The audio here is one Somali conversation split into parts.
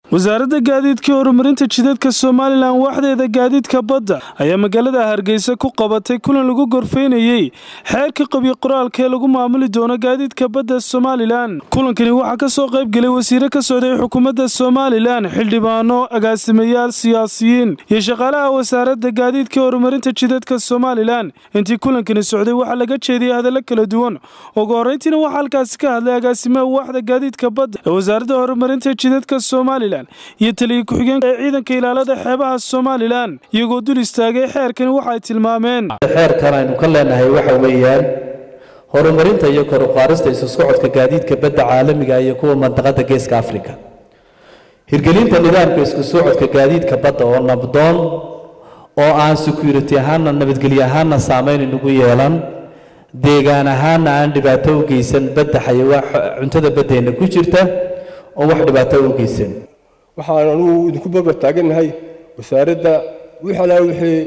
wasaaradda gaadiidka horumarinta jidadka somalilan waxdeeda gaadiidka badda ayaa magaalada hargeysa ku qabatay kulan lagu gorfeynayey xeerka qabyo qoraalka ee lagu maamuli doono gaadiidka badda somalilan kulankani waxaa ka soo qayb gelay wasiire ka socday xukuumadda somalilan xildhibaano agaasimayaal siyaasiyiin iyo shaqaalaha wasaaradda gaadiidka horumarinta jidadka somalilan intii kulankani socday waxaa laga jeediyey hadallo kala duwan ugu horreyntiina waxaa halkaasi ka hadlay agaasimaha waxda gaadiidka badda ee wasaaradda horumarinta jidadka somalilan iyo taliya ku-xigeenka ee ciidanka ilaalada xeebaha somalilan iyagoo dul istaagay xeerkani waxay tilmaameen xeerkan aynu ka leenahay waxa weeyaan horumarinta iyo kor u qaadista isu socodka gaadiidka badda caalamiga iyo kuwa mandaqada geeska afrika hirgelinta nidaamka isku socodka gaadiidka badda oo nabdoon oo aan security ahaana nabadgelyo ahaana saameyn inagu yeelan deegaan ahaana aan dhibaato u geysan badda xayawaa cuntada baddeenna ku jirta oo wax dhibaato u geysan waxaan anugu idinku barbar taagannahay wasaaradda wix alaa wixii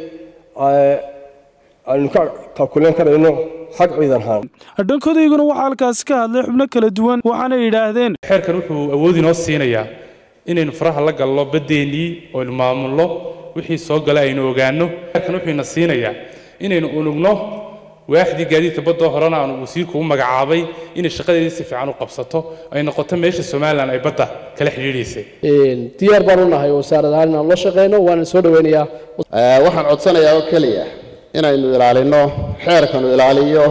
aynu ka taakuleen karayno xag ciidan ahaan dhankoodayguna waxaa halkaasi ka hadlay xubno kala duwan waxaana yidhaahdeen xeerkan wuxuu awood inoo siinayaa inaynu faraha la gallo baddeenii oo aynu maamulno wixii soo gala aynu ogaanno xeerkan wuxuu ina siinayaa inaynu unugno waaxdii gaadiidka baddoo horena aanu wasiirku u magacaabay inay shaqadeedii si fiican u qabsato ay noqoto meesha somalilan ay badda kala xidhiidhaysay diyaar baan u nahay wasaarad ahaan inaan la shaqayno waana soo dhoweynayaa waxaan codsanayaa oo keliya inaynu ilaalino xeerkanu ilaaliyo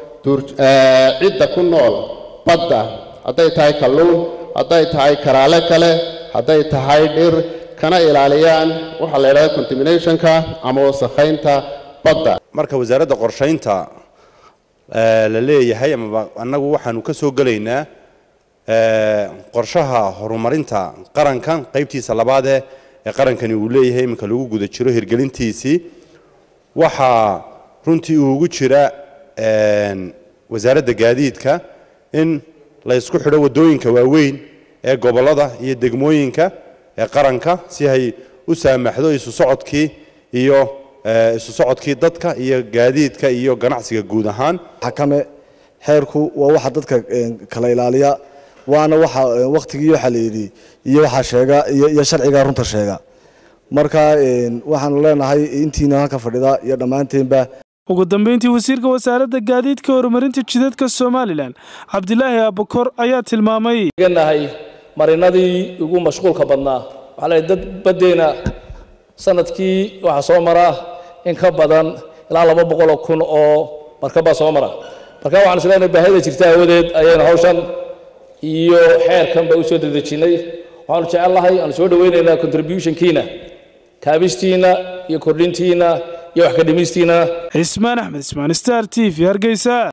cidda ku nool badda hadday tahay kalluun hadday tahay karaale kale hadday tahay dhir kana ilaaliyaan waxaa la yidhahda contaminationka ama wasakhaynta badda marka wasaaradda qorshaynta la leeyahay amaba annagu waxaanu ka soo gelaynaa qorshaha horumarinta qaranka qaybtiisa labaadee ee qarankani uu leeyahay iminka lagu guda jiro hirgelintiisii waxaa runtii uugu jira wasaaradda gaadiidka in la ysku xidho waddooyinka waaweyn ee gobollada iyo degmooyinka ee qaranka si ay u saamaxdo isu socodkii iyo isu socodkii dadka iyo gaadiidka iyo ganacsiga guud ahaan xakame xeerku waa waxa dadka kala ilaaliya waana waxa waktigii waxa la yidhi iyo waxa sheega iyo sharciga runta sheega marka waxaanu leenahay intiina halka fadhida iyo dhammaanteenba ugu dambeyntii wasiirka wasaaradda gaadiidka horumarinta jidadka somalilan cabdilaahi abakor ayaa tilmaamay nahay marinadii ugu mashquulka badnaa waxaa la dad baddeena sanadkii waxaa soo mara in ka badan ilaa laba boqoloo kun oo markabbaa soo mara marka waxaan is leenahay baahida jirta aawadeed ayaynu hawshan iyo xeerkan ba u soo dedejinnay waxaanu jecel lahay aanu soo dhoweynaynaa contributionkiina kaabistiina iyo kordhintiina iyo wax ka dhimistiina cismaan axmed ismaan star t v hargeysa